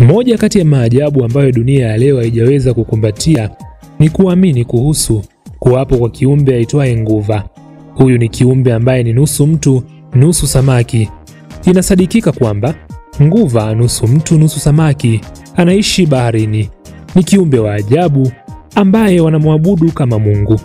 Moja kati ya maajabu ambayo dunia ya leo haijaweza kukumbatia ni kuamini kuhusu kuwapo kwa kiumbe aitwaye nguva. Huyu ni kiumbe ambaye ni nusu mtu nusu samaki. Inasadikika kwamba nguva, nusu mtu nusu samaki, anaishi baharini. Ni kiumbe wa ajabu ambaye wanamwabudu kama Mungu,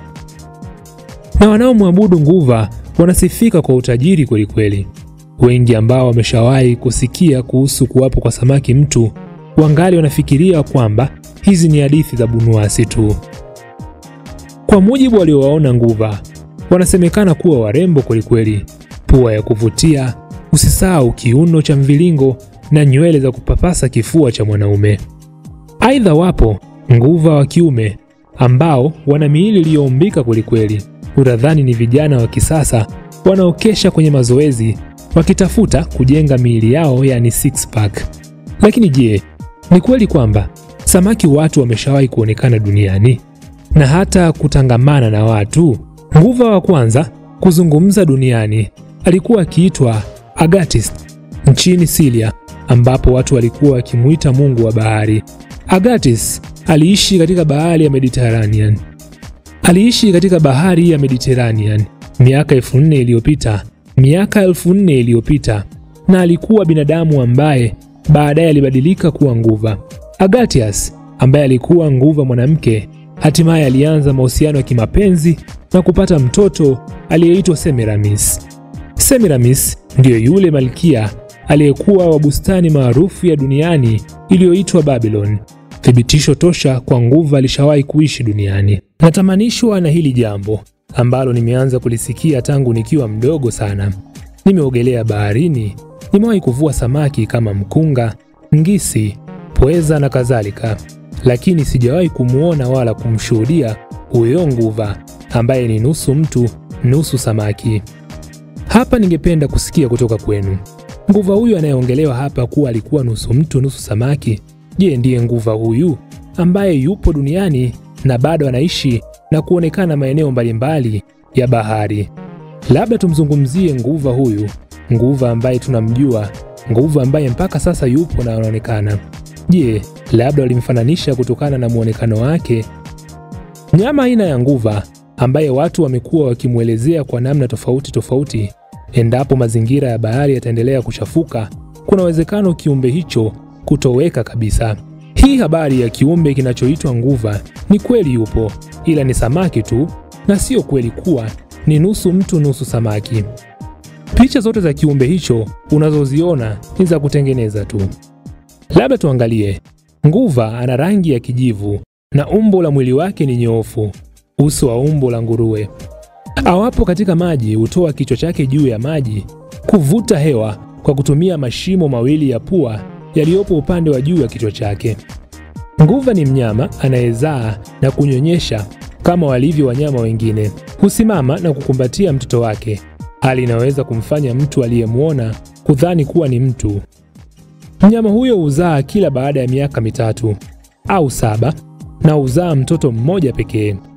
na wanaomwabudu nguva wanasifika kwa utajiri kwelikweli. Wengi ambao wameshawahi kusikia kuhusu kuwapo kwa samaki mtu wangali wanafikiria kwamba hizi ni hadithi za bunuasi tu. Kwa mujibu waliowaona nguva, wanasemekana kuwa warembo kwelikweli, pua ya kuvutia, usisahau kiuno cha mviringo na nywele za kupapasa kifua cha mwanaume. Aidha, wapo nguva wa kiume ambao wana miili iliyoumbika kwelikweli, utadhani ni vijana wa kisasa wanaokesha kwenye mazoezi wakitafuta kujenga miili yao, yani six pack. Lakini je, ni kweli kwamba samaki watu wameshawahi kuonekana duniani na hata kutangamana na watu? Nguva wa kwanza kuzungumza duniani alikuwa akiitwa Agatis nchini Siria, ambapo watu walikuwa wakimuita mungu wa bahari. Agatis aliishi katika bahari ya Mediterranean. Aliishi katika bahari ya Mediterranean miaka elfu nne iliyopita miaka elfu nne iliyopita na alikuwa binadamu ambaye baadaye alibadilika kuwa nguva. Agatias ambaye alikuwa nguva mwanamke, hatimaye alianza mahusiano ya kimapenzi na kupata mtoto aliyeitwa Semiramis. Semiramis ndiyo yule malkia aliyekuwa wa bustani maarufu ya duniani iliyoitwa Babylon. Thibitisho tosha kwa nguva alishawahi kuishi duniani. Natamanishwa na hili jambo ambalo nimeanza kulisikia tangu nikiwa mdogo sana. Nimeogelea baharini, nimewahi kuvua samaki kama mkunga, ngisi, pweza na kadhalika, lakini sijawahi kumwona wala kumshuhudia huyo nguva ambaye ni nusu mtu nusu samaki. Hapa ningependa kusikia kutoka kwenu, nguva huyu anayeongelewa hapa kuwa alikuwa nusu mtu nusu samaki, je, ndiye nguva huyu ambaye yupo duniani na bado anaishi na kuonekana maeneo mbalimbali ya bahari? Labda tumzungumzie nguva huyu, nguva ambaye tunamjua, nguva ambaye mpaka sasa yupo na anaonekana. Je, labda walimfananisha kutokana na mwonekano wake? Mnyama aina ya nguva ambaye watu wamekuwa wakimwelezea kwa namna tofauti tofauti. Endapo mazingira ya bahari yataendelea kuchafuka, kuna uwezekano kiumbe hicho kutoweka kabisa. Hii habari ya kiumbe kinachoitwa nguva ni kweli yupo, ila ni samaki tu, na sio kweli kuwa ni nusu mtu nusu samaki. Picha zote za kiumbe hicho unazoziona ni za kutengeneza tu. Labda tuangalie. Nguva ana rangi ya kijivu na umbo la mwili wake ni nyoofu, uso wa umbo la nguruwe. Awapo katika maji hutoa kichwa chake juu ya maji kuvuta hewa kwa kutumia mashimo mawili ya pua yaliyopo upande wa juu ya kichwa chake. Nguva ni mnyama anayezaa na kunyonyesha kama walivyo wanyama wengine. Husimama na kukumbatia mtoto wake, hali inaweza kumfanya mtu aliyemwona kudhani kuwa ni mtu. Mnyama huyo huzaa kila baada ya miaka mitatu au saba na huzaa mtoto mmoja pekee.